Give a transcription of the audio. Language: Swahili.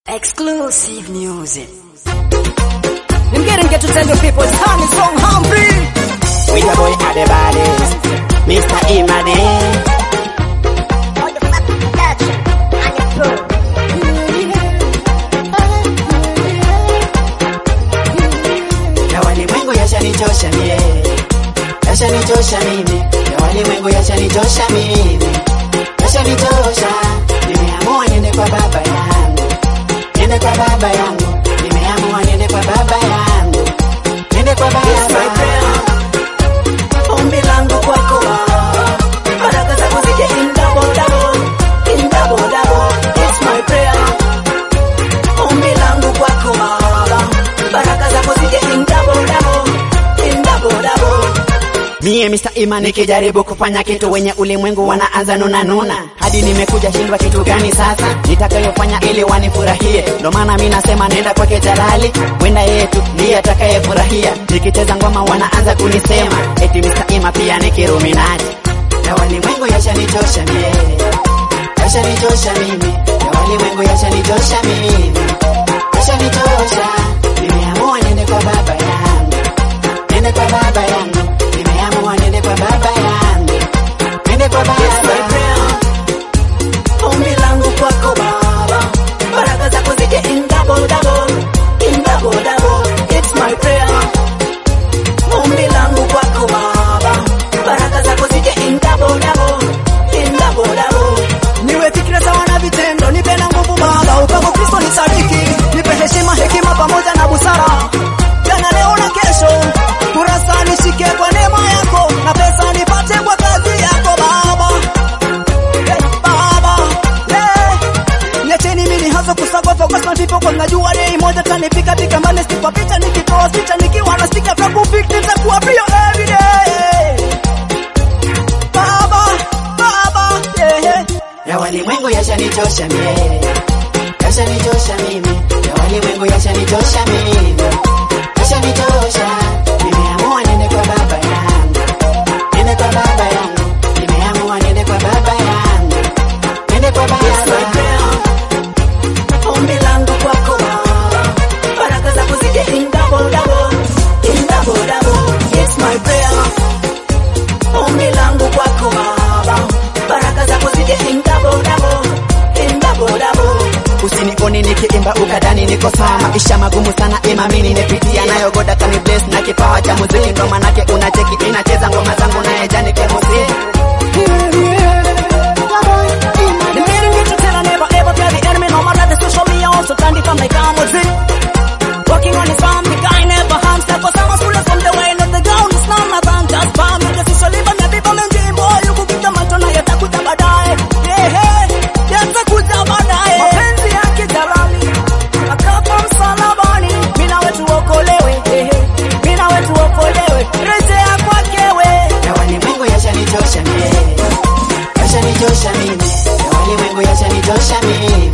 Exclusive music. I'm getting get to tell you people, it's time is so hungry. With your boy at the baddest, Mr. Imade. Ya walimwengu yashanichosha mie, yashanichosha mimi, ya walimwengu yashanichosha mimi, yashanichosha. Nimeamua niende kwa baba yangu, niende kwa baba yangu, nimeamua niende kwa baba yangu, niende kwa baba Ombi langu kwako Baba, baraka zako zije in double double, in double double. It's my prayer. Ombi langu kwako Baba, baraka zako zije in double double, in double double. Mie Mr. Ima nikijaribu kufanya kitu wenye ulimwengu wanaanza nuna nuna, hadi nimekuja shindwa kitu gani sasa nitakayofanya ili wanifurahie. Ndo maana mi nasema nenda kwake Jalali, wenda yeye tu ndiye atakayefurahia. Nikicheza ngoma wanaanza kunisema eti Mr. Ima pia ni kiruminati, na walimwengu yashanichosha mie, yashanichosha mimi, ya walimwengu yashanichosha mimi, yashanichosha. Nimeamua niende kwa baba yangu Nende kwa baba yangu, nimeamua nende kwa baba yangu, nende kwa baba Ombi langu kwako Baba, baraka zako zije in double double, in double double. It's my prayer. Ombi langu kwako Baba, baraka zako zije in double double, in double double. Niwe fikira sawa na vitendo, nipe na nguvu Baba, upako Kristo ni sadiki, nipe heshima, hekima pamoja na busara, jana, leo na kesho. Kurasa nishike kwa neema yako, na pesa nipate kwa kazi yako Baba. Eh, Baba, eh, niacheni mimi hasa kusagopa kwa sababu ndipo kwa najua dei moja tanifika pika mbali sipa picha nikitoa picha nikiwa na stika vya kufikiri nitakuwa pia every day. Baba, Baba, yeah, yeah. Ya walimwengu yashanichosha mie, yashanichosha mimi, ya walimwengu yashanichosha mimi, yashanichosha. Nimeamua niende kwa baba yangu, niende kwa baba yangu, nimeamua niende kwa baba yangu, niende kwa baba Ombi langu kwako Baba, baraka zako zije in double double, in double double. It's my prayer. Ombi langu kwako Baba, baraka zako zije in double double, in double double. Usinione nikiimba ukadani niko sawa, maisha magumu sana ima mimi nimepitia nayo, goda kani bless na kipawa cha muziki, ndo manake unacheki inacheza ngoma zangu naye jani kemuziki The meaning is to tell I never ever tell the enemy no matter the social media also can't define my calm was it. Working on his farm, the guy never harms that for some school from the way of the ground is none other than just farm. You just usually live on people and dream boy you could get macho na yatakuja baadaye. Yeah, hey, yatakuja baadaye. Mapenzi yake jalali. Akafa msalabani, mimi na wetu okolewe. Yeah, hey, mimi na wetu okolewe. Rejea kwake we. ya walimwengu yashanichosha mie, yashanichosha mimi, ya walimwengu yashanichosha mimi,